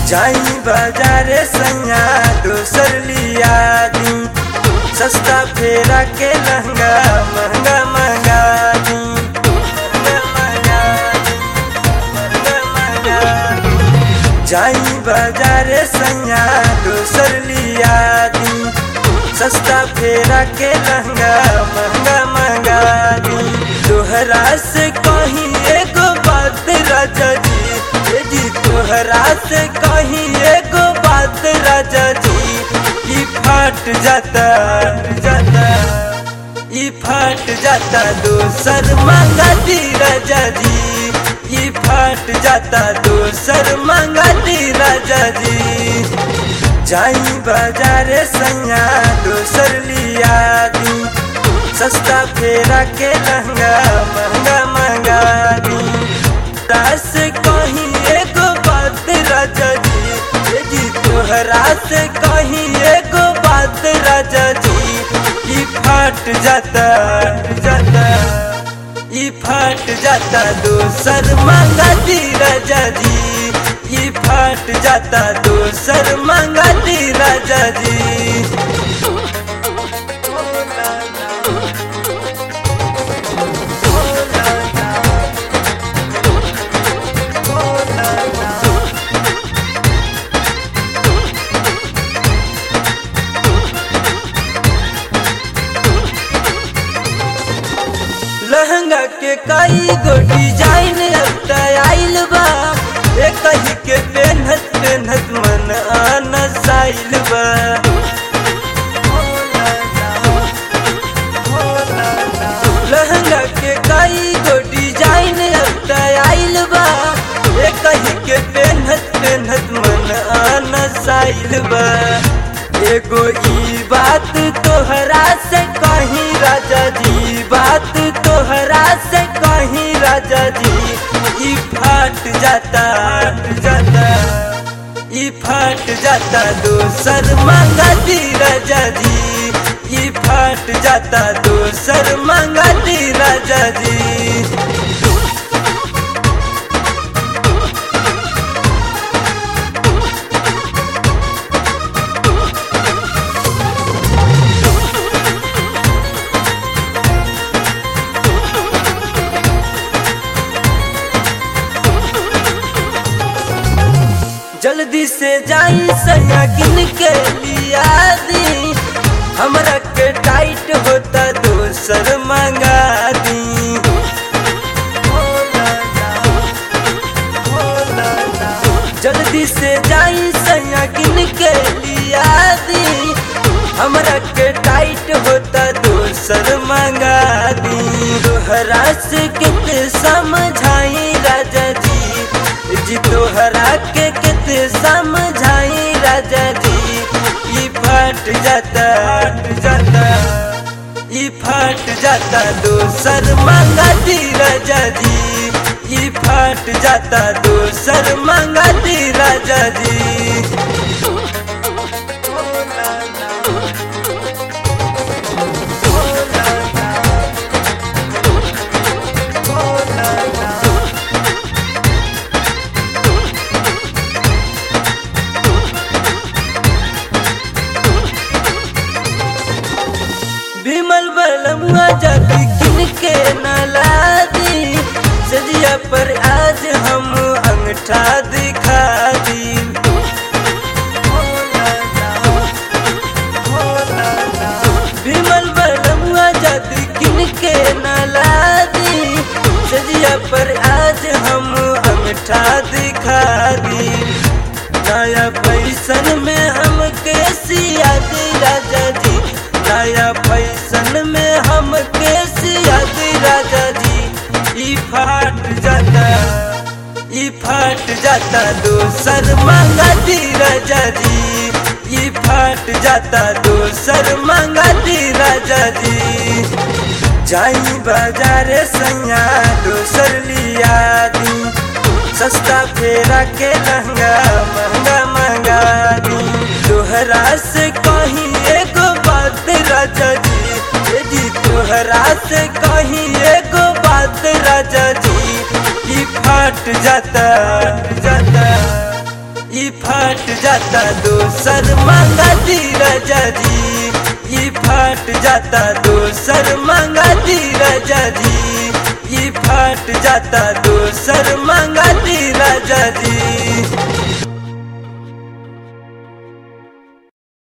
जाई बाजारे सैया दोसर लिया दी सस्ता फेरा के लहंगा महंगा महंगा दी महंगा महंगा दी, महंगा महंगा दी। जाई बाजारे सैया दोसर लिया दी सस्ता फेरा के लहंगा महंगा महंगा दी तोहरा से कहीं एगो बात राजा जी ए जी तोहरा से कहीं एगो बात राजा जी ई फट जाता जाता ई फट जाता दोसर मंगा दी राजा जी ई फट जाता दोसर मंगा दी राजा जी जाई बाजारे सैया दोसर लिया दी सस्ता फेरा के लहंगा महंगा महंगा दी दास कहीं एगो बात राजा जी ए जी तोहरा से कहीं एगो बात राजा जी ई फट जाता जाता ई फट जाता दोसर मंगा दी राजा जी ई फट जाता दोसर मंगा दी राजा जी लहंगा के कई गो डिजाइन अब आइल बा ए कही के पेनहत पेनहत मन आना साइल बा लहंगा के कई गो डिजाइन अब आइल बा ए कही के पेनहत पेनहत मन आना साइल बा एगो ई बात तोहरा से कहीं राजा जी बात तोहरा से कहीं राजा जी ई फट जाता जाता ई फट जाता दोसर मंगा दी राजा जी ई फट जाता दोसर मंगा दी राजा जी जल्दी से जाई सैया किन के लिया दी हमरा के टाइट होता दोसर मंगा दी जल्दी से जाई सैया किन के लिया दी हमरा के टाइट होता दोसर मंगा दी तोहरा से कितने समझाई राजा जी जी तोहरा के कितने समझाई राजा जी ई फट जाता जाता ई फट जाता दोसर मंगा दी राजा जी ई फट जाता दोसर मंगा दी राजा जी विमल बलमुआ जाति किन के नला दी सजिया पर आज हम अंगठा दिखा दी विमल बलमुआ जाति किन के नला दी सजिया पर आज हम अंगठा दिखा दी नया पैसन में हम कैसिया दी राजा जी नया फैशन में हम कैसिया दी राजा जी ई फट जाता ई फट जाता दोसर मंगा दी राजा जी ई फट जाता दोसर मंगा दी राजा जी जाई बाजारे सैया दोसर लिया दी सस्ता फेरा के लहंगा महंगा महंगा दी तोहरा से कहीं एगो बात राजा जी ए जी तोहरा से कहीं एगो बात राजा जी ई फट जाता जाता ई फट जाता दोसर मांगा दी राजा जी ई फट जाता दोसर मांगा दी राजा जी ई फट जाता दोसर मांगा दी राजा जी